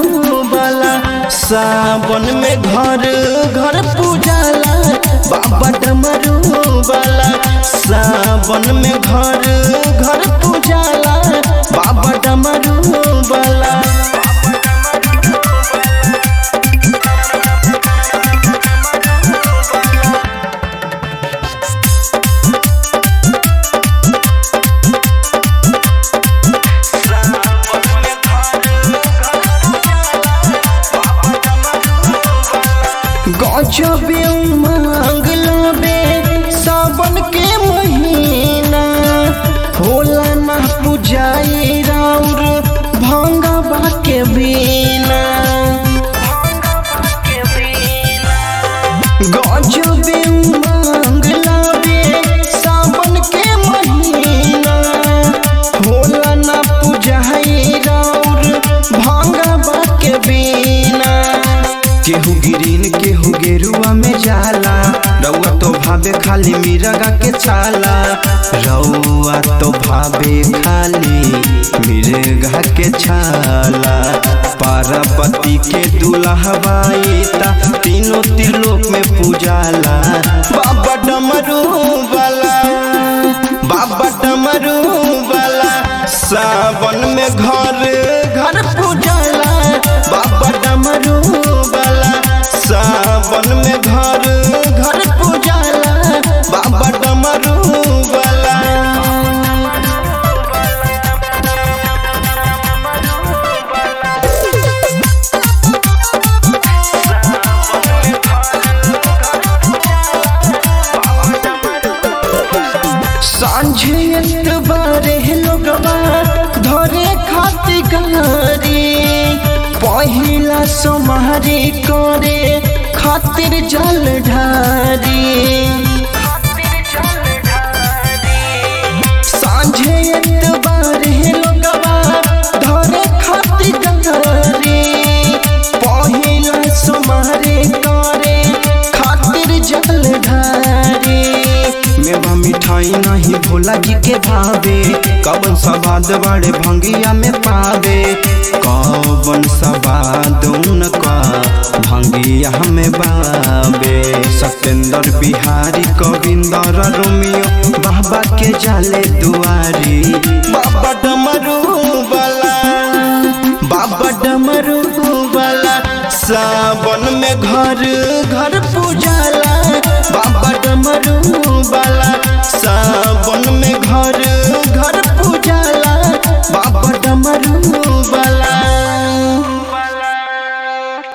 वाला सावन में घर घर पूजाला बाबा डमरू वाला सावन में घर घर पूजाला बाबा डमरू वाला गजबे उमंग लबे सावन के महीना होला ना पुजाई राउर भंगवा के बिना गजबे उमंग लबे सावन के महीना होला ना पुजाई राउर भंगवा के बिना केहू गिरीन केहू गेरुआ में जाला रउआ तो भावे खाली मिरगा के चाला रउआ तो भावे खाली मिरगा के छाला पार्वती के दुल्हवाई ता तीनों त्रिलोक में पूजाला बाबा डमरू वाला बाबा डमरू वाला सावन में घर घर पूजाला बाबा डमरू वाला सावन में घर घर पूजाला बाबा डमरू वाला सांझे बारे लोगवा धरे खाती गारी पहिला सोमारी करे खातिर जल ढारी सांझे बारे लोगवा धरे खाती गारी पहिला सोमारी करे खातिर जल ढारी मेवा मिठाई नहीं भोला जी के भावे कवन सवाद बड़े भंगिया में पावे कवन सवाद उनका भंगिया में बाबे सत्येंद्र बिहारी कविंदर रोमियो बाबा के जाले दुआरी बाबा डमरू वाला बाबा डमरू वाला सावन में घर घर पूजाला